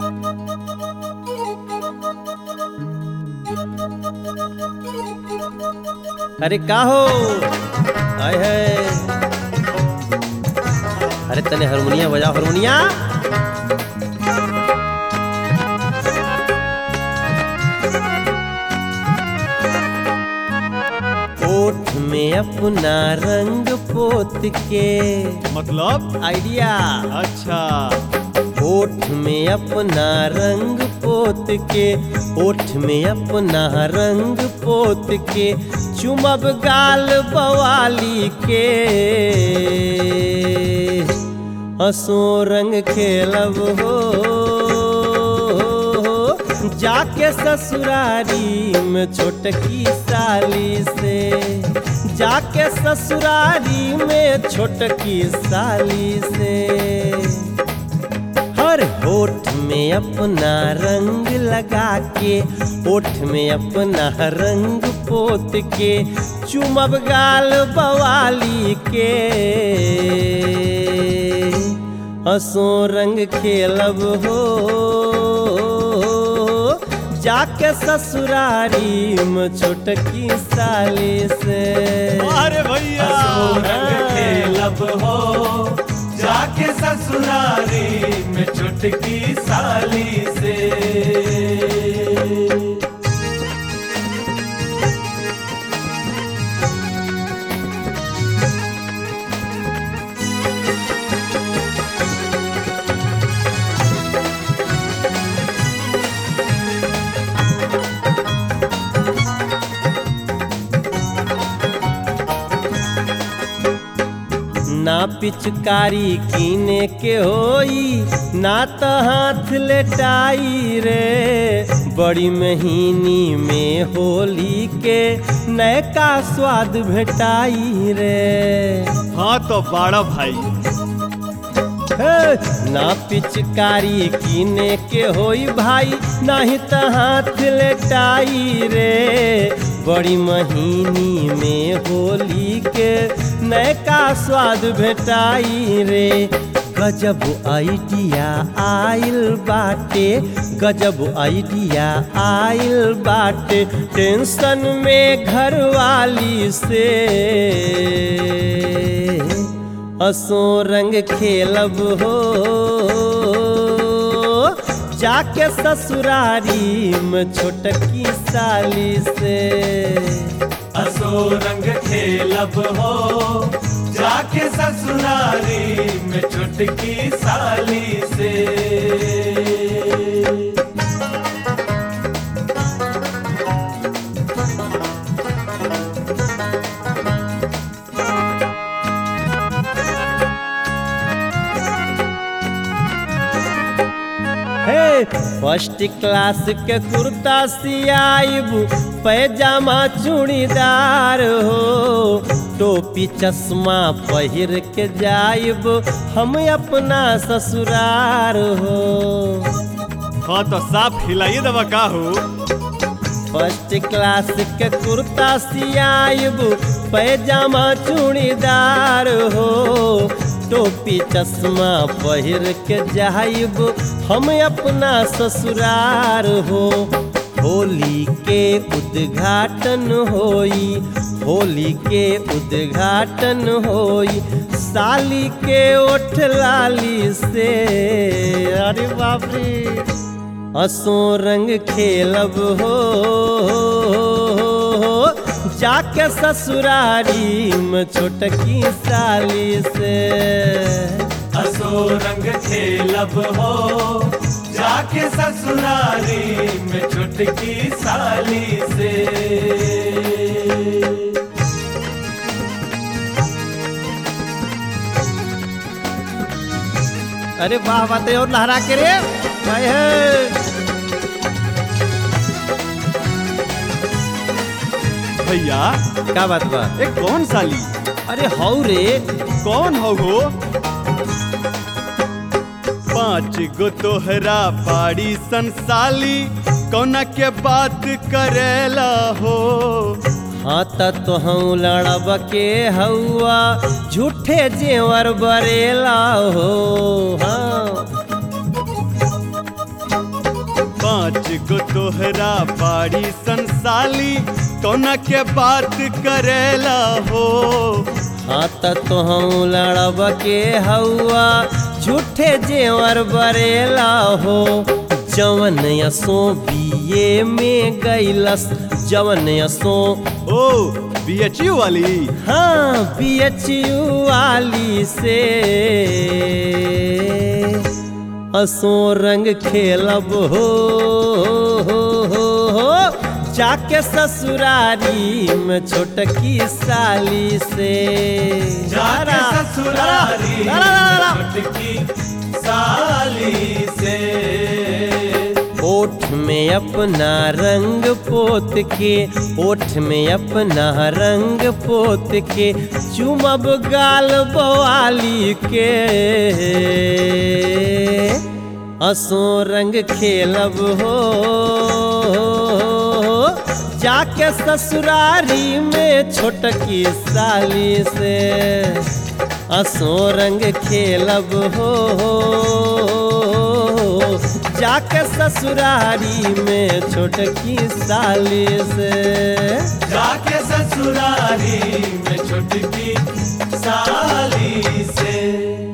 अरे का हो आय है अरे तने हारमोनिया बजाओ हारमोनिया ओठ में अपना रंग पोत के मतलब आइडिया अच्छा ओठ में अपना रंग पोत के ओठ में अपना रंग पोत के चुमब गाल बवाली के हंसो रंग खेलब हो जाके ससुरारी में छोटकी साली से जाके ससुरारी में छोटकी साली से हर होठ में अपना रंग लगा के होठ में अपना रंग पोत के चुमब गाल बवाली के हंसो रंग खेलब हो जाके ससुरारी में छोटकी साली से अरे भैया रंग खेलब हो जाके ससुरारी में चुटकी साली से ना पिचकारी कीने के होई ना तो हाथ लेटाई रे बड़ी महीनी में होली के नयका स्वाद भेटाई रे हाँ तो बाड़ा भाई हे, ना पिचकारी कीने के होई भाई नाही तो हाथ लेटाई रे बड़ी महीनी में होली के नयका स्वाद भेटाई रे गजब आइडिया आइल बाटे गजब आइडिया आइल बाटे टेंशन में घरवाली से हंसो रंग खेलब हो जाके ससुरारी में छोटकी साली से असो रंग खेलब हो जाके ससुरारी में चुटकी साली से हे फर्स्ट क्लास के कुर्ता सियाइब पैजामा चूड़ीदार हो टोपी चश्मा पहिर के जाइब हम अपना ससुरार हो हाँ तो साफ हिलाइए दवा का हो फर्स्ट क्लास के कुर्ता सियाइब पैजामा चूड़ीदार हो टोपी चश्मा पहिर के जाइब हम अपना ससुरार हो होली के उद्घाटन होई होली के उद्घाटन होई साली के ओठ लाली से अरे बाप रे हंसो रंग खेलब हो जाके ससुरारी में छोटकी साली से असो रंग खेलब हो जाके ससुरारी में चुटकी साली से अरे वाह बातें और लहरा के रे हाय है भैया का बात बा ए कौन साली अरे हौ रे कौन हो गो पांच गो तोहरा पाड़ी संसाली कौना के बात करेला हो हाँ त तोहू लड़ब के हौआ झूठे जेवर बरेला हो हाँ एगो तोहरा बाड़ी संसाली कौना के बात करेला हो हाँ त तो हम लड़ब के हौआ झूठे जेवर बरेला हो जवन यसो बीए में गैलस जवन यसो ओ बीएचयू वाली हाँ बीएचयू वाली से असो रंग खेलब हो, हो, हो, हो जाके ससुरारी में छोटकी साली से जाके ससुरारी ला, ला, ला, ला, ला। छोटकी साली से ओठ में अपना रंग पोत के ओठ में अपना रंग पोत के चुमब गाल बवाली के असो रंग खेलब हो जाके ससुरारी में छोटकी साली से असो रंग खेलब हो जाके ससुरारी में छोटकी साली से जाके ससुरारी में छोटकी साली से